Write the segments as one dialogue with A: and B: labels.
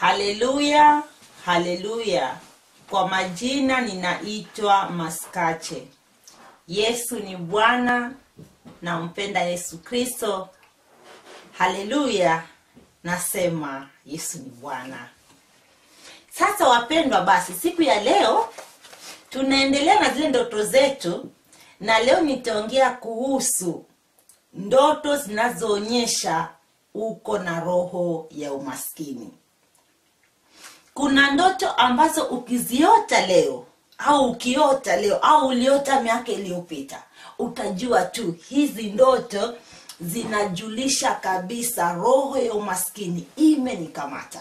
A: haleluya haleluya kwa majina ninaitwa maskache yesu ni bwana nampenda yesu kristo haleluya nasema yesu ni bwana sasa wapendwa basi siku ya leo tunaendelea na zile ndoto zetu na leo nitaongea kuhusu ndoto zinazoonyesha uko na roho ya umaskini kuna ndoto ambazo ukiziota leo au ukiota leo au uliota miaka iliyopita utajua tu hizi ndoto zinajulisha kabisa roho ya umaskini imenikamata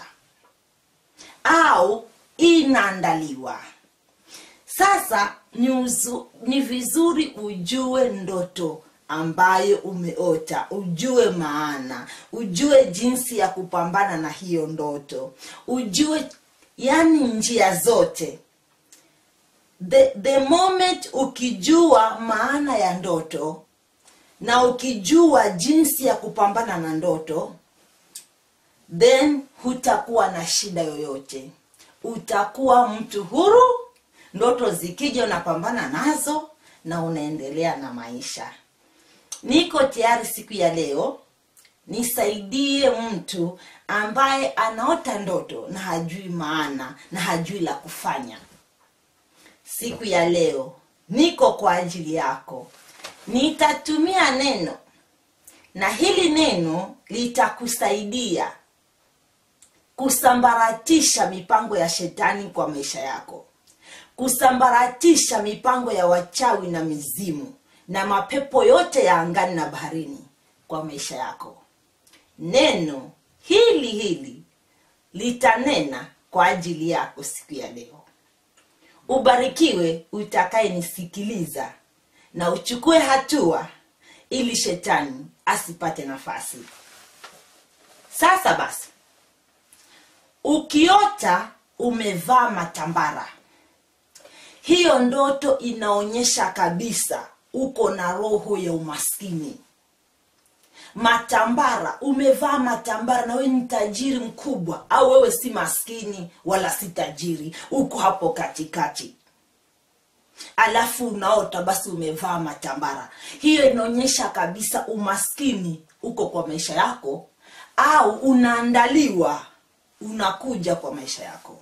A: au inaandaliwa sasa ni, uzu, ni vizuri ujue ndoto ambayo umeota ujue maana ujue jinsi ya kupambana na hiyo ndoto ujue yani njia zote the, the moment ukijua maana ya ndoto na ukijua jinsi ya kupambana na ndoto then hutakuwa na shida yoyote utakuwa mtu huru ndoto zikija unapambana nazo na unaendelea na maisha niko tayari siku ya leo nisaidie mtu ambaye anaota ndoto na hajui maana na hajui la kufanya siku ya leo niko kwa ajili yako nitatumia neno na hili neno litakusaidia kusambaratisha mipango ya shetani kwa maisha yako kusambaratisha mipango ya wachawi na mizimu na mapepo yote ya angani na baharini kwa maisha yako neno hili hili litanena kwa ajili yako siku ya leo ubarikiwe utakayenisikiliza na uchukue hatua ili shetani asipate nafasi sasa basi ukiota umevaa matambara hiyo ndoto inaonyesha kabisa uko na roho ya umaskini matambara umevaa matambara na wewe ni tajiri mkubwa au wewe si maskini wala si tajiri uko hapo katikati alafu unaota basi umevaa matambara hiyo inaonyesha kabisa umaskini uko kwa maisha yako au unaandaliwa unakuja kwa maisha yako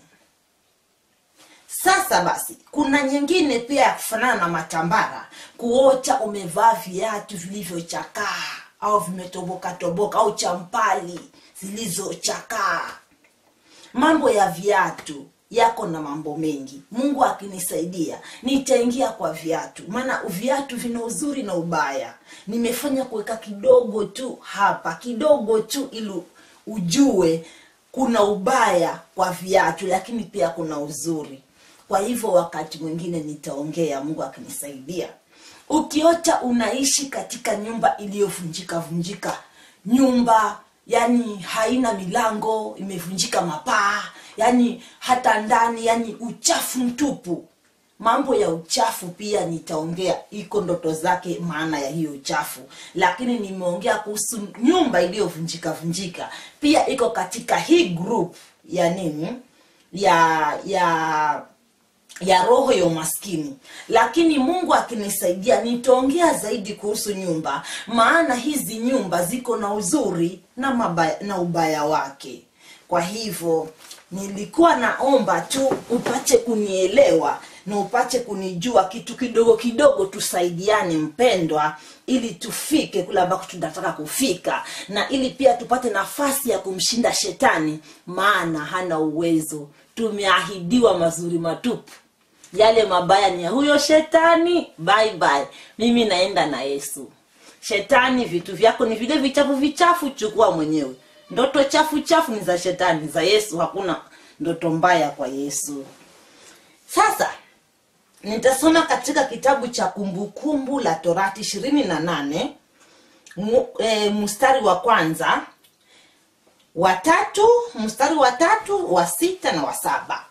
A: sasa basi kuna nyingine pia ya kufanana na matambara kuota umevaa viatu vilivyochakaa au vimetoboka toboka au champali zilizochakaa mambo ya viatu yako na mambo mengi mungu akinisaidia nitaingia kwa viatu maana viatu vina uzuri na ubaya nimefanya kuweka kidogo tu hapa kidogo tu ili ujue kuna ubaya kwa viatu lakini pia kuna uzuri kwa hivyo wakati mwingine nitaongea mungu akinisaidia ukiota unaishi katika nyumba iliyovunjika vunjika nyumba yani haina milango imevunjika mapaa yani hata ndani yani uchafu mtupu mambo ya uchafu pia nitaongea iko ndoto zake maana ya hiyo uchafu lakini nimeongea kuhusu nyumba iliyovunjika vunjika pia iko katika hii group ya nini ya ya ya roho ya umaskini lakini mungu akinisaidia nitaongea zaidi kuhusu nyumba maana hizi nyumba ziko na uzuri na, mabaya, na ubaya wake kwa hivyo nilikuwa naomba tu upate kunielewa na upate kunijua kitu kidogo kidogo tusaidiane mpendwa ili tufike kule ambako tunataka kufika na ili pia tupate nafasi ya kumshinda shetani maana hana uwezo tumeahidiwa mazuri matupu yale mabaya ni ya huyo shetani bye bye mimi naenda na yesu shetani vitu vyako ni vile vichafu vichafu chukua mwenyewe ndoto chafu chafu ni za shetani za yesu hakuna ndoto mbaya kwa yesu sasa nitasoma katika kitabu cha kumbukumbu la torati ishirini na nane e, mstari wa kwanza watatu mstari wa tatu wa sita na wa saba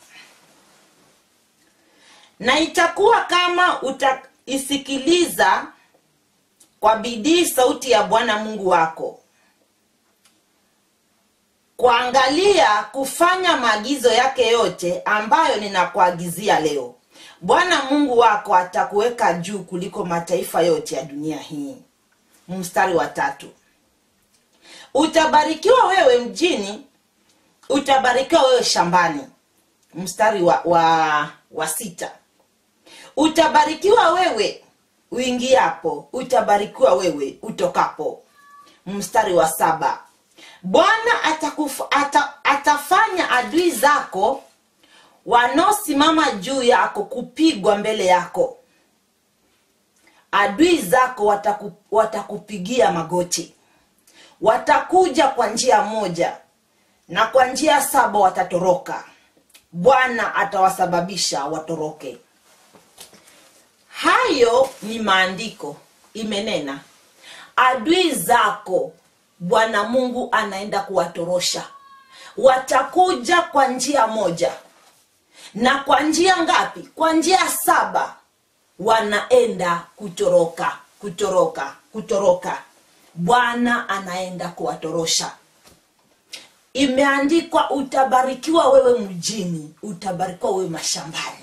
A: na itakuwa kama utaisikiliza kwa bidii sauti ya bwana mungu wako kuangalia kufanya maagizo yake yote ambayo ninakuagizia leo bwana mungu wako atakuweka juu kuliko mataifa yote ya dunia hii mstari wa tatu utabarikiwa wewe mjini utabarikiwa wewe shambani mstari wa, wa, wa sita utabarikiwa wewe uingiapo utabarikiwa wewe utokapo mstari wa saba bwana atakufa- ata, atafanya adui zako wanaosimama juu yako kupigwa mbele yako adui zako wataku, watakupigia magoti watakuja kwa njia moja na kwa njia saba watatoroka bwana atawasababisha watoroke hayo ni maandiko imenena adui zako bwana mungu anaenda kuwatorosha watakuja kwa njia moja na kwa njia ngapi kwa njia saba wanaenda kutoroka kutoroka kutoroka bwana anaenda kuwatorosha imeandikwa utabarikiwa wewe mjini utabarikiwa wewe mashambani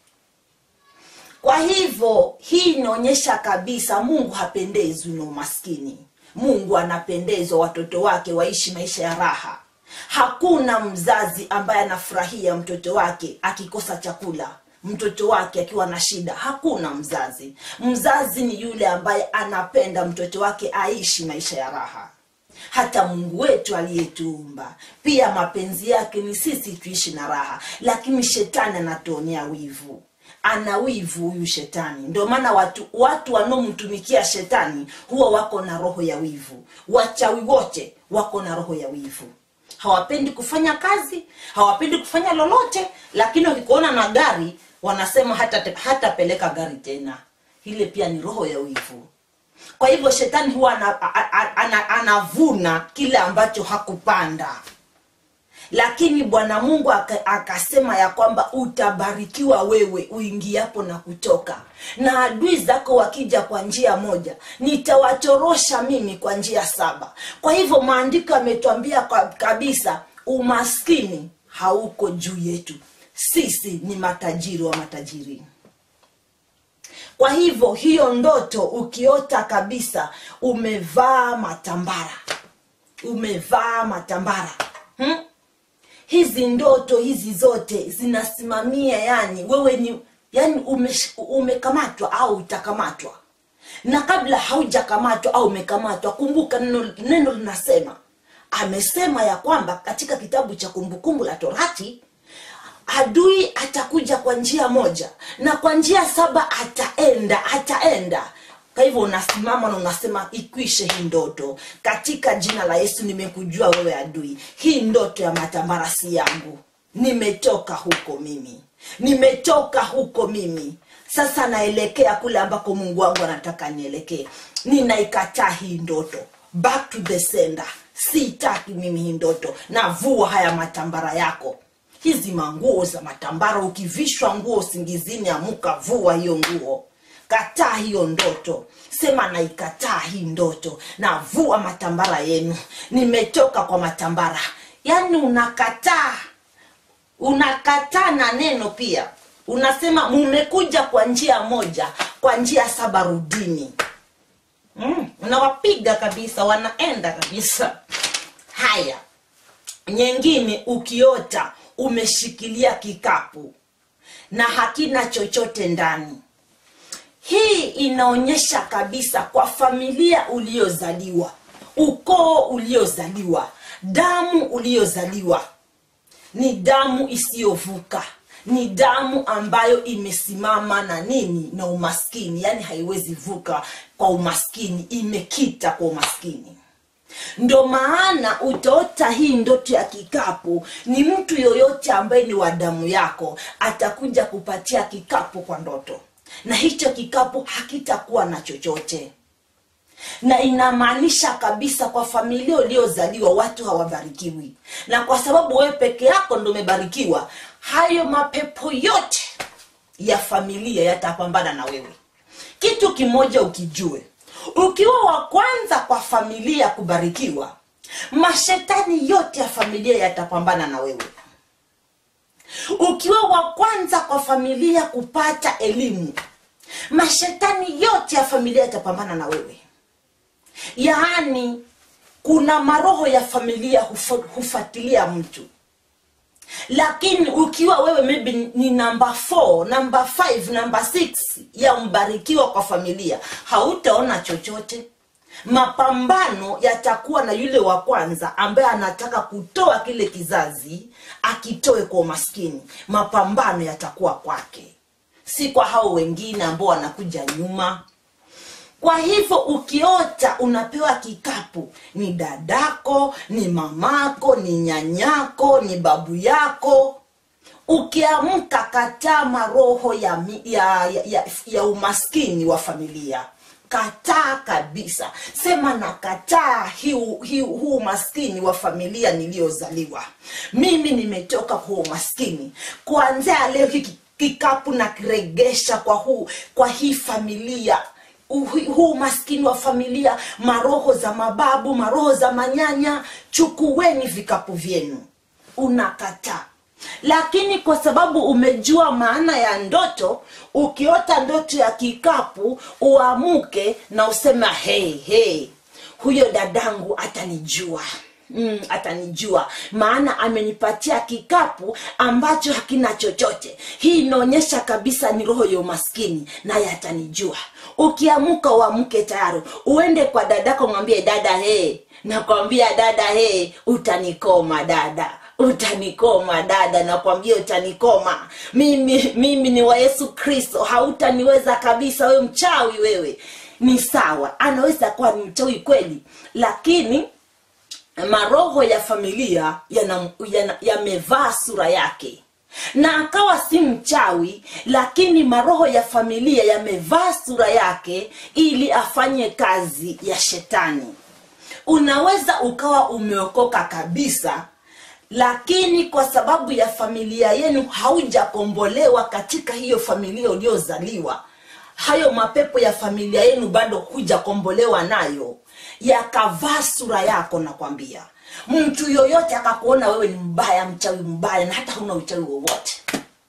A: kwa hivyo hii inaonyesha kabisa mungu hapendezwi na umaskini mungu anapendezwa watoto wake waishi maisha ya raha hakuna mzazi ambaye anafurahia mtoto wake akikosa chakula mtoto wake akiwa na shida hakuna mzazi mzazi ni yule ambaye anapenda mtoto wake aishi maisha ya raha hata mungu wetu aliyetuumba pia mapenzi yake ni sisi tuishi na raha lakini shetani anatuonea wivu ana wivu huyu shetani ndio maana watu watu wanaomtumikia shetani huwa wako na roho ya wivu wachawi wote wako na roho ya wivu hawapendi kufanya kazi hawapendi kufanya lolote lakini wakikuona na gari wanasema hata hatapeleka gari tena ile pia ni roho ya wivu kwa hivyo shetani huwa ana, ana, ana, anavuna kile ambacho hakupanda lakini bwana mungu aka- akasema ya kwamba utabarikiwa wewe uingiapo na kutoka na adui zako wakija kwa njia moja nitawatorosha mimi kwa njia saba kwa hivyo maandiko yametwambia kwa- kabisa umaskini hauko juu yetu sisi ni matajiri wa matajiri kwa hivyo hiyo ndoto ukiota kabisa umevaa matambara umevaa matambara hmm? hizi ndoto hizi zote zinasimamia yani wewe ni yani umesh- umekamatwa au utakamatwa na kabla haujakamatwa au umekamatwa kumbuka neno, neno linasema amesema ya kwamba katika kitabu cha kumbukumbu la torati adui atakuja kwa njia moja na kwa njia saba ataenda ataenda kwa hivyo unasimama na unasema ikwishe hii ndoto katika jina la yesu nimekujua wewe adui hii ndoto ya matambara si yangu nimetoka huko mimi nimetoka huko mimi sasa naelekea kule ambako mungu wangu anataka nielekee ninaikataa hii ndoto back to the sender sitaki mimi hii ndoto navua haya matambara yako hizi manguo za matambara ukivishwa nguo usingizini amuka vua hiyo nguo kataa hiyo ndoto sema naikataa hii ndoto navua matambara yenu nimetoka kwa matambara yaani unakataa unakataa na neno pia unasema mumekuja kwa njia moja kwa njia saba rudini mm, unawapiga kabisa wanaenda kabisa haya nyingine ukiota umeshikilia kikapu na hakina chochote ndani hii inaonyesha kabisa kwa familia uliozaliwa ukoo uliozaliwa damu uliozaliwa ni damu isiyovuka ni damu ambayo imesimama na nini na umaskini yaani haiwezi vuka kwa umaskini imekita kwa umaskini ndo maana utaota hii ndoto ya kikapu ni mtu yoyote ambaye ni wa damu yako atakuja kupatia kikapu kwa ndoto na hicho kikapu hakitakuwa na chochote na inamaanisha kabisa kwa familia uliozaliwa watu hawabarikiwi na kwa sababu wewe peke yako ndo umebarikiwa hayo mapepo yote ya familia yatapambana na wewe kitu kimoja ukijue ukiwa wa kwanza kwa familia kubarikiwa mashetani yote ya familia yatapambana na wewe ukiwa wa kwanza kwa familia kupata elimu mashetani yote ya familia yatapambana na wewe yaani kuna maroho ya familia hufa- hufuatilia mtu lakini ukiwa wewe maybe ni namba 4 namba 5 namba 6 ya mbarikiwa kwa familia hautaona chochote mapambano yatakuwa na yule wa kwanza ambaye anataka kutoa kile kizazi akitoe kwa umaskini mapambano yatakuwa kwake si kwa hao wengine ambao wanakuja nyuma kwa hivyo ukiota unapewa kikapu ni dadako ni mamako ni nyanyako ni babu yako ukiamka kataa maroho ya, mi- ya, ya, ya, ya umaskini wa familia kataa kabisa sema na kataa huu hi, huu umaskini wa familia niliyozaliwa mimi nimetoka kwa umaskini kuanzia leo hiki kikapu na kiregesha kwa huu kwa hii familia Uhi- huu maskini wa familia maroho za mababu maroho za manyanya chukueni vikapu vyenu unakataa lakini kwa sababu umejua maana ya ndoto ukiota ndoto ya kikapu uamuke na usema hey, hey, huyo dadangu atanijua Mm, atanijua maana amenipatia kikapu ambacho hakina chochote hii inaonyesha kabisa ni roho ya umaskini naye atanijua ukiamuka uamke tayari uende kwa dadako mwambie dada he nakwambia dada he utanikoma dada utanikoma dada nakwambia utanikoma mimi mimi ni wa yesu kristo hautaniweza kabisa wewe mchawi wewe ni sawa anaweza kuwa ni mchawi kweli lakini maroho ya familia yana- yana- yamevaa sura yake na akawa si mchawi lakini maroho ya familia yamevaa sura yake ili afanye kazi ya shetani unaweza ukawa umeokoka kabisa lakini kwa sababu ya familia yenu haujakombolewa katika hiyo familia uliozaliwa hayo mapepo ya familia yenu bado hujakombolewa nayo yakavaa sura yako nakwambia mtu yoyote akakuona wewe ni mbaya mchawi mbaya na hata huna uchawi wowote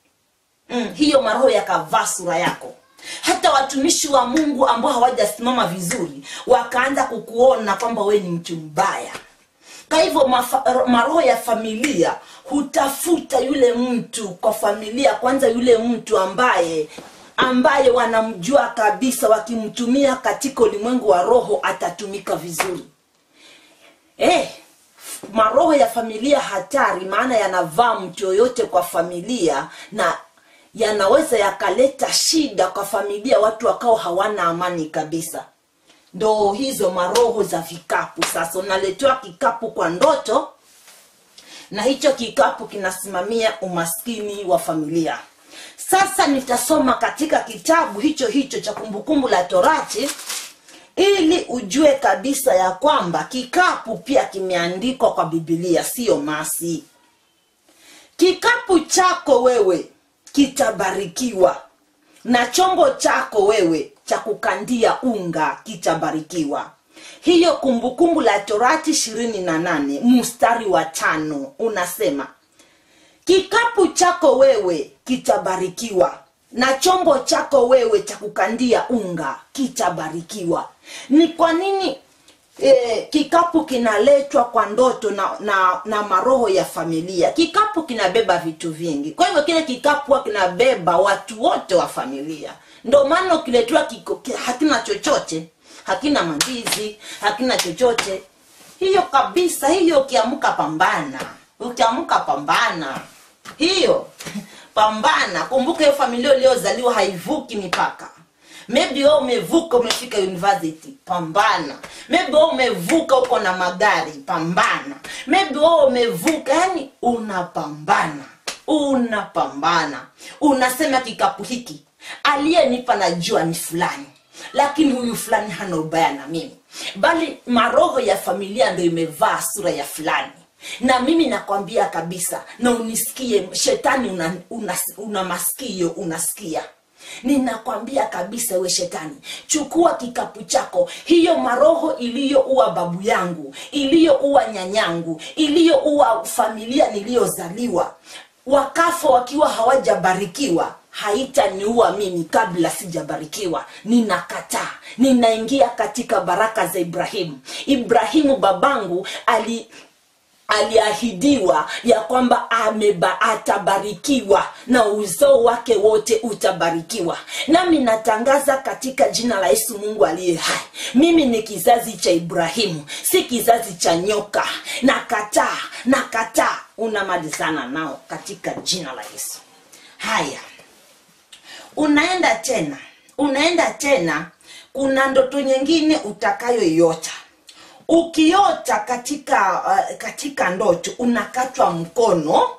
A: mm, hiyo maroho yakavaa sura yako hata watumishi wa mungu ambao hawajasimama vizuri wakaanza kukuona kwamba wewe ni mtu mbaya kwa hivyo mafa- maroho ya familia hutafuta yule mtu kwa familia kwanza yule mtu ambaye ambaye wanamjua kabisa wakimtumia katika ulimwengu wa roho atatumika vizuri eh, maroho ya familia hatari maana yanavaa mtu yoyote kwa familia na yanaweza yakaleta shida kwa familia watu wakao hawana amani kabisa ndo hizo maroho za vikapu sasa unaletewa kikapu kwa ndoto na hicho kikapu kinasimamia umaskini wa familia sasa nitasoma katika kitabu hicho hicho cha kumbukumbu la torati ili ujue kabisa ya kwamba kikapu pia kimeandikwa kwa bibilia siyo masi kikapu chako wewe kitabarikiwa na chombo chako wewe cha kukandia unga kitabarikiwa hiyo kumbukumbu la torati ishirini na nane mstari wa tano unasema kikapu chako wewe kitabarikiwa na chombo chako wewe cha kukandia unga kitabarikiwa ni kwa nini e, kikapu kinaletwa kwa ndoto na, na na maroho ya familia kikapu kinabeba vitu vingi kwa hivyo kile kikapu huwa kinabeba watu wote wa familia ndo maana ukiletewa kiko- ki- hakina chochote hakina mandizi hakina chochote hiyo kabisa hiyo ukiamka pambana ukiamka pambana hiyo pambana kumbuka hiyo familia uliozaliwa haivuki mipaka maybe wewe umevuka umefika university pambana maybe wewe umevuka uko na magari pambana maybe wewe umevuka yani unapambana unapambana unasema kikapu hiki aliyenipa najua ni fulani lakini huyu fulani hana ubaya na mimi bali maroho ya familia ndo imevaa sura ya fulani na mimi nakwambia kabisa na unisikie shetani una, una, una masikio unasikia ninakwambia kabisa we shetani chukua kikapu chako hiyo maroho iliyoua babu yangu iliyoua nyanyangu iliyoua familia niliyozaliwa wakafa wakiwa hawajabarikiwa haitaniua mimi kabla sijabarikiwa ninakataa ninaingia katika baraka za ibrahimu ibrahimu babangu ali aliahidiwa ya kwamba ameba atabarikiwa na uzao wake wote utabarikiwa nami natangaza katika jina la yesu mungu aliye hai mimi ni kizazi cha ibrahimu si kizazi cha nyoka nakataa nakataa unamalizana nao katika jina la yesu haya unaenda tena unaenda tena kuna ndoto nyingine utakayoiota ukiota katika uh, katika ndoto unakatwa mkono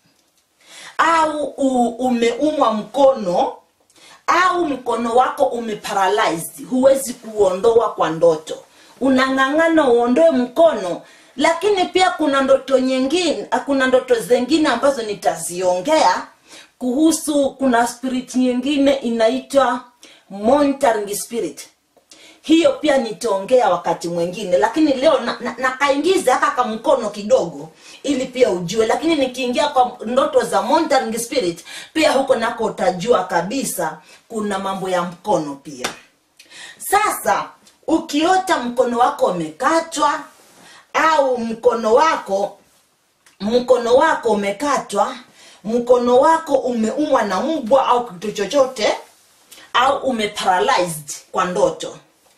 A: au u, umeumwa mkono au mkono wako umeparalyzed huwezi kuondoa kwa ndoto unang'ang'ana uondoe mkono lakini pia kuna ndoto nyingine kuna ndoto zingine ambazo nitaziongea kuhusu kuna spirit nyingine inaitwa monitoring spirit hiyo pia nitaongea wakati mwingine lakini leo nakaingiza na, na haka kamkono kidogo ili pia ujue lakini nikiingia kwa ndoto za monitoring spirit pia huko nako utajua kabisa kuna mambo ya mkono pia sasa ukiota mkono wako umekatwa au mkono wako mkono wako umekatwa mkono wako umeumwa na mbwa au kitu chochote au umeparalyzed kwa ndoto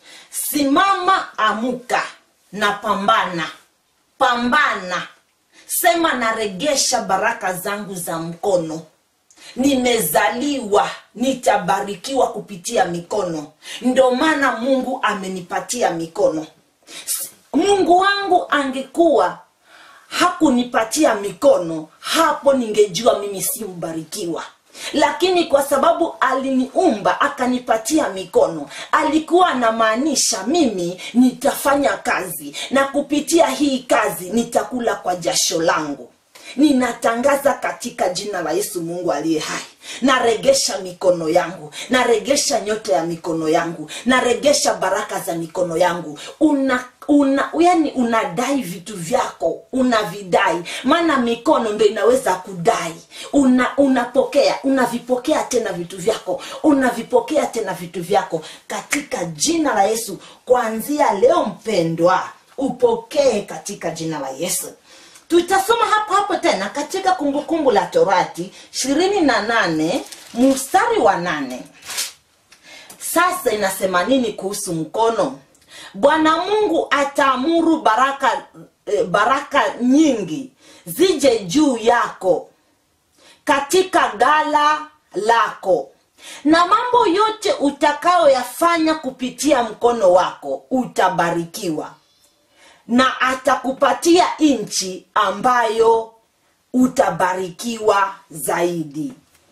A: simama amuka na pambana pambana sema naregesha baraka zangu za mkono nimezaliwa nitabarikiwa kupitia mikono ndo maana mungu amenipatia mikono mungu wangu angekuwa hakunipatia mikono hapo ningejua mimi si mbarikiwa lakini kwa sababu aliniumba akanipatia mikono alikuwa anamaanisha mimi nitafanya kazi na kupitia hii kazi nitakula kwa jasho langu ninatangaza katika jina la yesu mungu aliye hai naregesha mikono yangu naregesha nyota ya mikono yangu naregesha baraka za mikono yangu una una yani unadai vitu vyako unavidai maana mikono ndo inaweza kudai una unapokea unavipokea tena vitu vyako unavipokea tena vitu vyako katika jina la yesu kuanzia leo mpendwa upokee katika jina la yesu tutasoma hapo hapo tena katika kumbukumbu kumbu la torati ishirini na nane mstari wa nane sasa inasema nini kuhusu mkono bwana mungu ataamuru baraka eh, baraka nyingi zije juu yako katika gala lako na mambo yote utakayoyafanya kupitia mkono wako utabarikiwa na atakupatia nchi ambayo utabarikiwa zaidi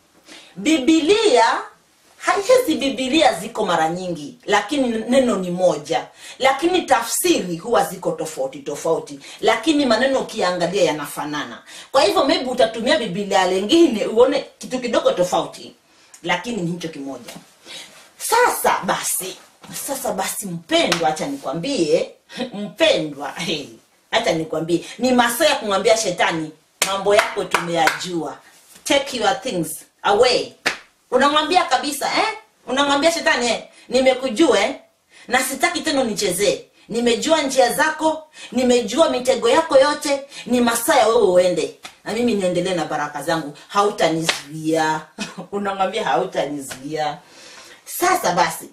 A: bibilia hizi bibilia ziko mara nyingi lakini neno ni moja lakini tafsiri huwa ziko tofauti tofauti lakini maneno ukiangalia yanafanana kwa hivyo maybe utatumia bibilia lengine uone kitu kidogo tofauti lakini ni hicho kimoja sasa basi sasa basi mpendwa hacha nikwambie mpendwa hey, hacha nikwambie ni masaa ya kumwambia shetani mambo yako tumeyajua take your things away unamwambia kabisa eh? unamwambia shetani eh? nimekujua eh? na sitaki tena unichezee nimejua njia zako nimejua mitego yako yote ni masaa ya wewe uende na mimi niendelee na baraka zangu hautanizuia unamwambia hautanizuia sasa basi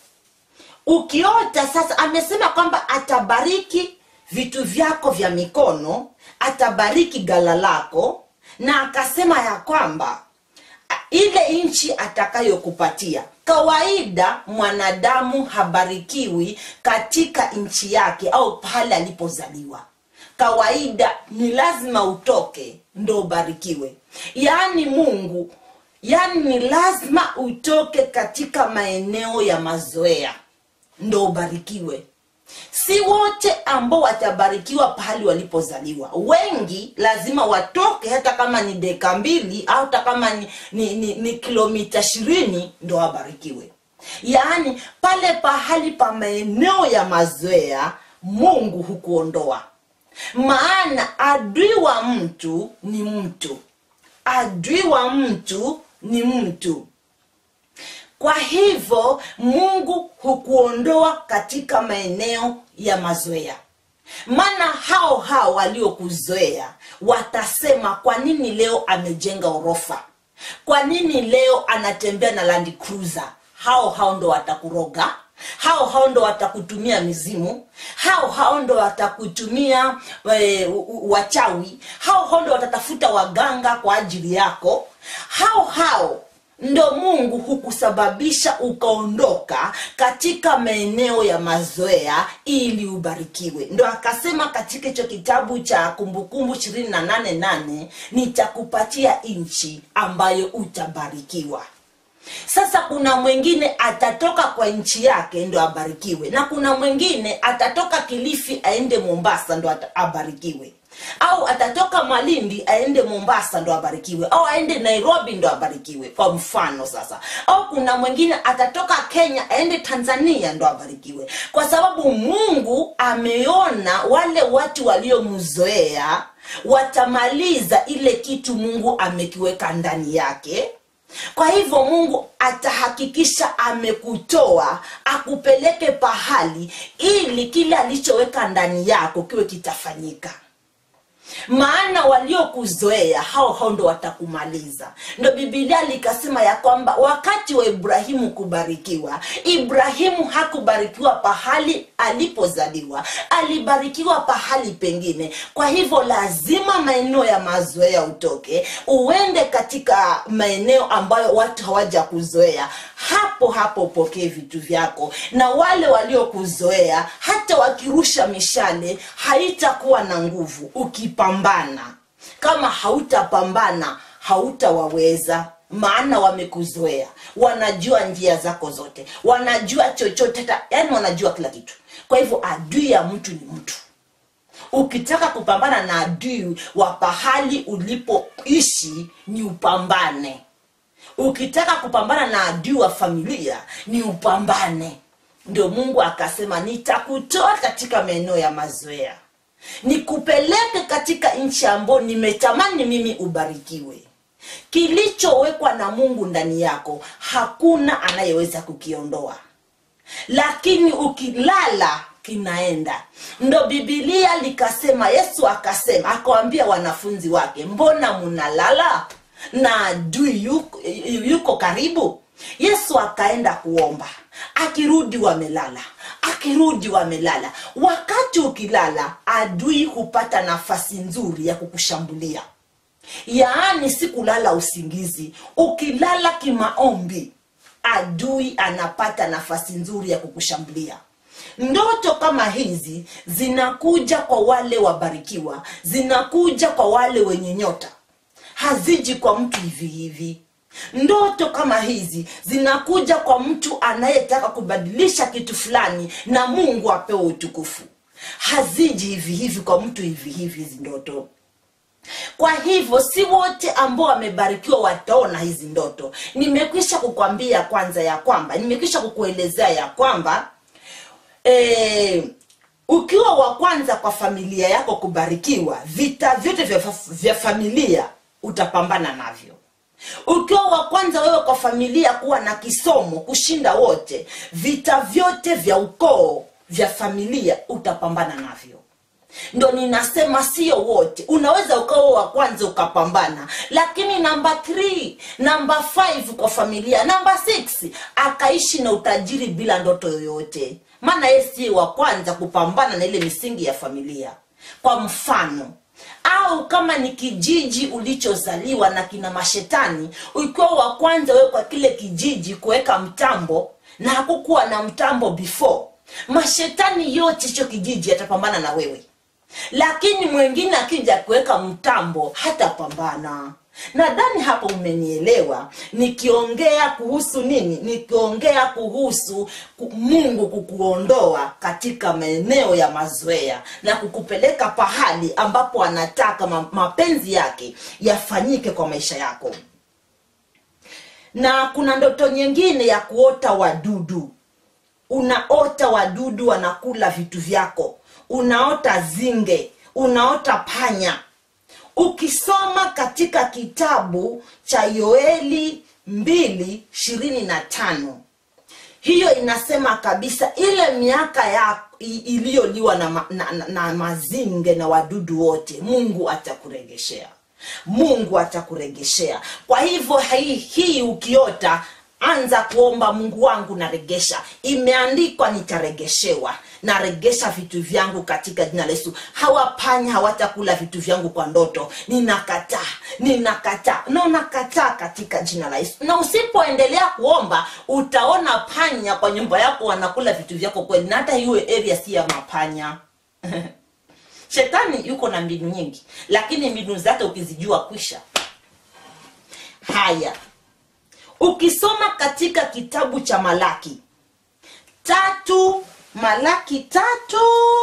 A: ukiota sasa amesema kwamba atabariki vitu vyako vya mikono atabariki gala lako na akasema ya kwamba ile nchi atakayokupatia kawaida mwanadamu habarikiwi katika nchi yake au pale alipozaliwa kawaida ni lazima utoke ndo ubarikiwe yaani mungu yaani ni lazima utoke katika maeneo ya mazoea ndo ubarikiwe si wote ambao watabarikiwa pahali walipozaliwa wengi lazima watoke hata kama ni deka mbili au hata kama ni, ni, ni, ni kilomita ishirini ndo wabarikiwe yaani pale pahali pa maeneo ya mazoea mungu hukuondoa maana adui wa mtu ni mtu adui wa mtu ni mtu kwa hivyo mungu hukuondoa katika maeneo ya mazoea maana hao hao waliokuzoea watasema kwa nini leo amejenga orofa kwa nini leo anatembea na land cruiser hao hao ndo watakuroga hao hao ndo watakutumia mizimu hao hao ndo watakutumia e, wachawi hao hao ndo watatafuta waganga kwa ajili yako hao hao ndo mungu hukusababisha ukaondoka katika maeneo ya mazoea ili ubarikiwe ndo akasema katika hicho kitabu cha kumbukumbu ishirini na nane nane nitakupatia nchi ambayo utabarikiwa sasa kuna mwingine atatoka kwa nchi yake ndo abarikiwe na kuna mwingine atatoka kilifi aende mombasa ndo ata- abarikiwe au atatoka malindi aende mombasa ndo abarikiwe au aende nairobi ndo abarikiwe kwa mfano sasa au kuna mwingine atatoka kenya aende tanzania ndo abarikiwe kwa sababu mungu ameona wale watu waliomzoea watamaliza ile kitu mungu amekiweka ndani yake kwa hivyo mungu atahakikisha amekutoa akupeleke pahali ili kile alichoweka ndani yako kiwe kitafanyika maana waliokuzoea hao hao ndo watakumaliza ndo bibilia likasema ya kwamba wakati wa ibrahimu kubarikiwa ibrahimu hakubarikiwa pahali alipozaliwa alibarikiwa pahali pengine kwa hivyo lazima maeneo ya mazoea utoke uende katika maeneo ambayo watu hawaja kuzoea hapo hapo upokee vitu vyako na wale waliokuzoea hata wakirusha mishale haitakuwa na nguvu ukipambana kama hautapambana hautawaweza maana wamekuzoea wanajua njia zako zote wanajua chochote hata yani wanajua kila kitu kwa hivyo adui ya mtu ni mtu ukitaka kupambana na adui wa pahali ulipoishi ni upambane ukitaka kupambana na adui wa familia ni upambane ndio mungu akasema nitakutoa katika maeneo ya mazoea nikupeleke katika nchi ambayo nimetamani mimi ubarikiwe kilichowekwa na mungu ndani yako hakuna anayeweza kukiondoa lakini ukilala kinaenda ndo bibilia likasema yesu akasema akawambia wanafunzi wake mbona munalala na adui yuko, yuko karibu yesu akaenda kuomba akirudi wamelala akirudi wamelala wakati ukilala adui hupata nafasi nzuri ya kukushambulia yaani si kulala usingizi ukilala kimaombi adui anapata nafasi nzuri ya kukushambulia ndoto kama hizi zinakuja kwa wale wabarikiwa zinakuja kwa wale wenye nyota haziji kwa mtu hivi hivi ndoto kama hizi zinakuja kwa mtu anayetaka kubadilisha kitu fulani na mungu apewe utukufu haziji hivi hivi kwa mtu hivi hivi hizi ndoto kwa hivyo si wote ambao wamebarikiwa wataona hizi ndoto nimekwisha kukwambia kwanza ya kwamba nimekwisha kukuelezea ya kwamba e, ukiwa wa kwanza kwa familia yako kubarikiwa vita vyote vya, vya familia utapambana navyo ukiwa wa kwanza wewe kwa familia kuwa na kisomo kushinda wote vita vyote vya ukoo vya familia utapambana navyo ndo ninasema sio wote unaweza ukawa wa kwanza ukapambana lakini namba 3 namba 5 kwa familia namba 6 akaishi na utajiri bila ndoto yoyote maana yeye siye wa kwanza kupambana na ile misingi ya familia kwa mfano au kama ni kijiji ulichozaliwa na kina mashetani ukiwa wa kwanza wewe kwa kile kijiji kuweka mtambo na hakukuwa na mtambo before mashetani yote hicho kijiji yatapambana na wewe lakini mwingine akija kuweka mtambo hatapambana nadhani hapo umenielewa nikiongea kuhusu nini nikiongea kuhusu ku- mungu kukuondoa katika maeneo ya mazoea na kukupeleka pahali ambapo anataka ma- mapenzi yake yafanyike kwa maisha yako na kuna ndoto nyingine ya kuota wadudu unaota wadudu wanakula vitu vyako unaota zinge unaota panya ukisoma katika kitabu cha yoeli mbili ishirini na tano hiyo inasema kabisa ile miaka ya i- iliyoliwa na, ma, na, na, na mazinge na wadudu wote mungu atakuregeshea mungu atakuregeshea kwa hivyo hii, hii ukiota anza kuomba mungu wangu naregesha imeandikwa nitaregeshewa naregesha vitu vyangu katika jina la yesu hawapanya hawatakula vitu vyangu kwa ndoto ninakataa ninakataa na unakataa katika jina la yesu na usipoendelea kuomba utaona panya kwa nyumba yako wanakula vitu vyako kweli na hata hiyo area si ya mapanya shetani yuko na mbinu nyingi lakini mbinu zake ukizijua kwisha haya ukisoma katika kitabu cha malaki tatu malaki tatu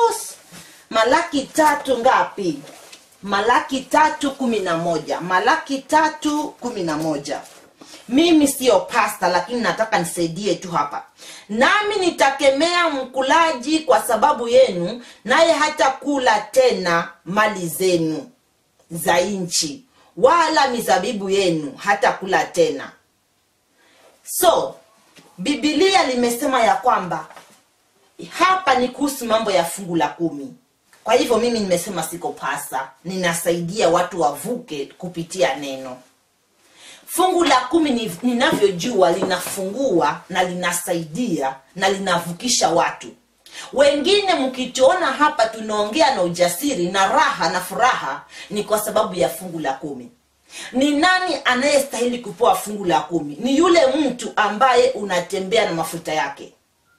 A: malaki tatu ngapi malaki tatu kumi na moja malaki tatu kumi na moja mimi siyo pasta lakini nataka nisaidie tu hapa nami nitakemea mkulaji kwa sababu yenu naye hata kula tena mali zenu za nchi wala mizabibu yenu hata kula tena so bibilia limesema ya kwamba hapa ni kuhusu mambo ya fungu la kumi kwa hivyo mimi nimesema siko pasa ninasaidia watu wavuke kupitia neno fungu la kumi ni- ninavyojua linafungua na linasaidia na linavukisha watu wengine mkituona hapa tunaongea na ujasiri na raha na furaha ni kwa sababu ya fungu la kumi ni nani anayestahili kupewa fungu la kumi ni yule mtu ambaye unatembea na mafuta yake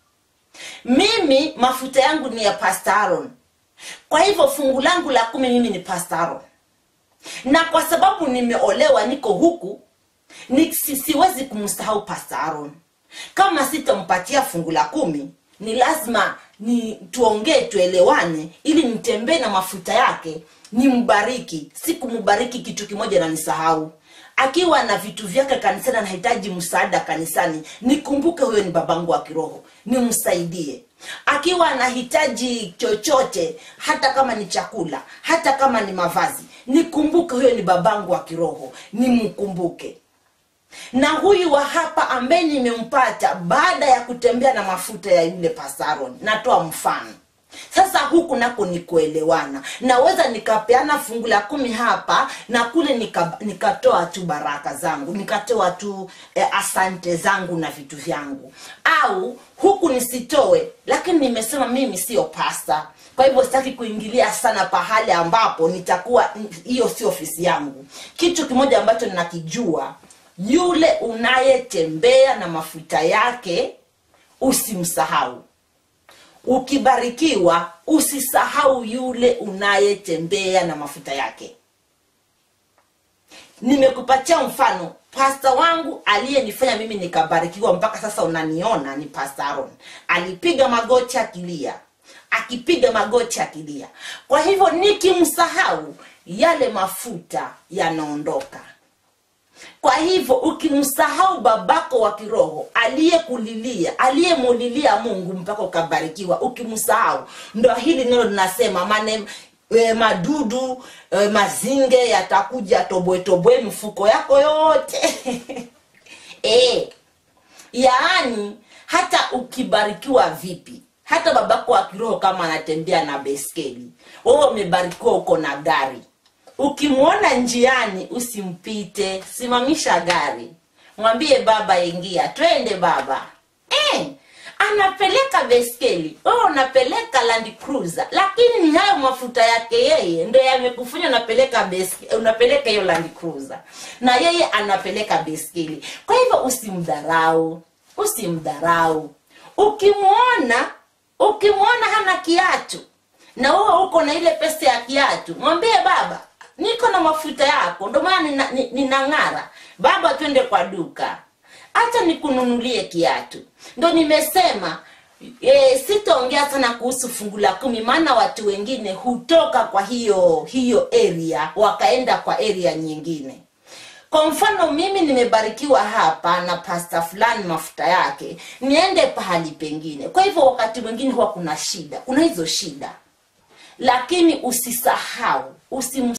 A: mimi mafuta yangu ni ya Pastor Aaron kwa hivyo fungu langu la kumi mimi ni Pastor Aaron na kwa sababu nimeolewa niko huku ni, si, siwezi kumsahau Pastor Aaron kama sitampatia fungu la kumi ni lazima ni tuongee tuelewane ili nitembee na mafuta yake nimbariki si kumbariki kitu kimoja na nisahau akiwa na vitu vyake kanisani anahitaji msaada kanisani nikumbuke huyo ni babangu wa kiroho nimsaidie akiwa anahitaji chochote hata kama ni chakula hata kama ni mavazi nikumbuke huyo ni babangu wa kiroho nimkumbuke na huyu wa hapa ambaye nimempata baada ya kutembea na mafuta ya yule pasaron natoa mfano sasa huku nako ni kuelewana naweza nikapeana fungu la kumi hapa na kule nika, nikatoa tu baraka zangu nikatoa tu eh, asante zangu na vitu vyangu au huku nisitoe lakini nimesema mimi sio pasta kwa hivyo sitaki kuingilia sana pahali ambapo nitakuwa hiyo sio ofisi yangu kitu kimoja ambacho ninakijua yule unayetembea na mafuta yake usimsahau ukibarikiwa usisahau yule unayetembea na mafuta yake nimekupatia mfano pasta wangu aliyenifanya mimi nikabarikiwa mpaka sasa unaniona ni pasta aron alipiga magoti akilia akipiga magoti akilia kwa hivyo nikimsahau yale mafuta yanaondoka kwa hivyo ukimsahau babako wa kiroho aliyekulilia aliyemulilia mungu mpaka ukabarikiwa ukimsahau ndo hili neno linasema mane e, madudu e, mazinge yatakuja tobwetobwe mfuko yako yote e, yaani hata ukibarikiwa vipi hata babako wa kiroho kama anatembea na beskeli wewe umebarikiwa uko na gari ukimwona njiani usimpite simamisha gari mwambie baba ingia twende baba eh, anapeleka beskeli wewe unapeleka land cruiser lakini ni hayo mafuta yake yeye ndo yamekufanya unapeleka beske, unapeleka hiyo land cruiser na yeye anapeleka beskeli kwa hivyo usimdharau usimdharau ukimwona ukimwona hana kiatu na wewe uko na ile pesa ya kiatu mwambie baba niko na mafuta yako ndo maana nina- ni- ninang'ara baba twende kwa duka hata nikununulie kiatu ndo nimesema e, sitaongea sana kuhusu fungu la kumi maana watu wengine hutoka kwa hiyo hiyo area wakaenda kwa area nyingine kwa mfano mimi nimebarikiwa hapa na pasta fulani mafuta yake niende pahali pengine kwa hivyo wakati mwingine huwa kuna shida kuna hizo shida lakini usisahau usim